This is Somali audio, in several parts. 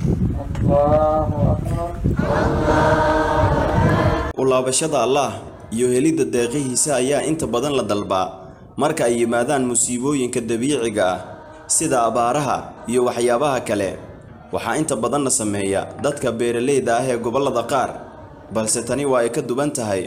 u laabashada allaah iyo helidda deeqihiisa ayaa inta badan la dalbaa marka ay yimaadaan musiibooyinka dabiiciga ah sida abaaraha iyo waxyaabaha kale waxaa inta badanna sameeya dadka beeralayda ah ee gobollada qaar balse tani waa ay ka duwan tahay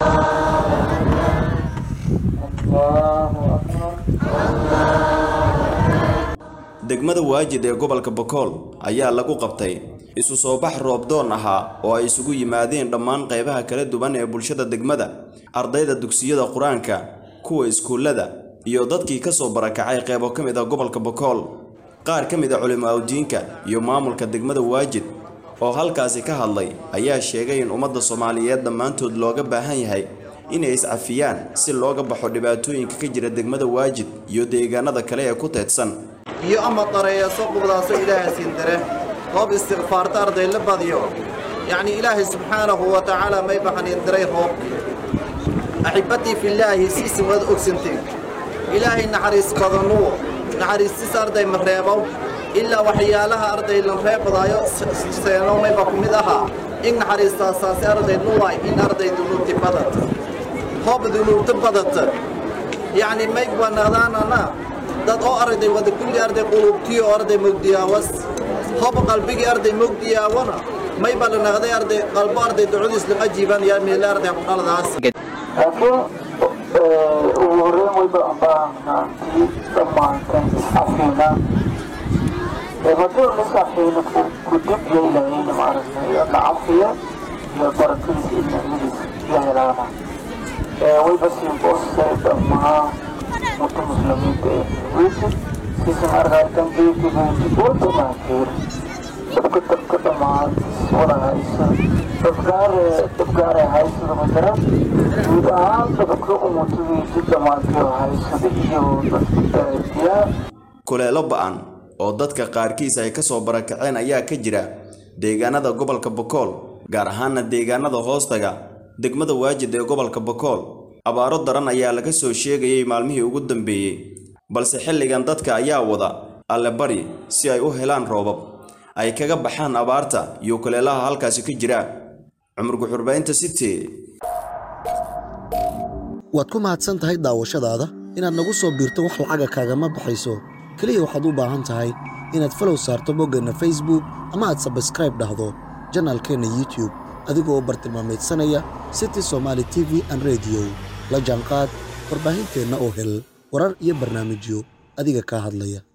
degmada waajid ee gobolka bokool ayaa lagu qabtay isu soo bax roobdoon ahaa oo ay isugu yimaadeen dhammaan qaybaha kala duwan ee bulshada degmada ardayda dugsiyada qur-aanka kuwa iskuullada iyo dadkii ka soo barakacay qaybo ka mid ah gobolka bokool qaar ka mid a culimaadudiinka iyo maamulka degmada waajid oo halkaasi ka hadlay ayaa sheegay in ummadda soomaaliyeed dhammaantood looga baahan yahay inay iscafiyaan si looga baxo dhibaatooyinka ka jira degmada waajid iyo deegaanada kale ee ku teedsan iyo ama dareeyaso qubdaaso ilaahay siindare roob istikfaarta arday la badiyo yacni ilaahay subxaanahu wa tacaala may baxaniin diray roobki axibbatii fillaahi siisin waad ogsanteen ilaahay naxariis badanuwo naxariistis arday ma reebow ilaa waxyaalaha arday la reebadaayo seeno mayba ku mid ahaa in naxariistaasaasi arday luwaay in arday dunuubti badata hoob dunuubta badata yacni may banaadaanana dad oo arday wada kulli arday qulubtiyo arday mogdiyaawas hob qalbigii arday mogdiyaawana may bala naqday arday qalbo arday ducadiis laga jiiban yaa meele arday qudhaladaas laakiin ugu horreyn wayba ambaahnaatii dhammaantan iscafiina hadduu iscafiina ku dib yeelayayna maaragtay la cafiya iyo barakadiisa iyo nicmadiisa iyo helaana wayba siinboostay dhammaan ummadda muslimiinta ee weysi siisan arkaartan geedki beenti wada maakeer dabka dabka dhammaantiis wada haysa dabgaare dabgaare haysada madara guud ahaan dabka ummadadiisa dhammaantiyo haysada iyo dadkiyaa kuleelo ba'an oo dadka qaarkiis ay ka soo barakaceen ayaa ka jira deegaanada gobolka bokool gaar ahaana deegaanada hoostaga degmada waajid ee gobolka bokool abaaro daran ayaa laga soo sheegayay maalmihii ugu dambeeyey balse xilligan dadka ayaa wada alle bari si ay u helaan roobab ay kaga baxaan abaarta iyo kuleelaha halkaasi ka jira cumar guxurbaynta city waad ku mahadsan tahay daawashadaada inaad nagu soo biirto wax lacaga kaagama baxayso keliya waxaad u baahan tahay inaad falow saarto boggeenna facebook ama aad sabskraib dhahdo janaalkeenna youtube adigoo bartilmaameedsanaya city somaali t v an rediyo la jaanqaad warbaahinteenna oo hel warar iyo barnaamijyo adiga kaa hadlaya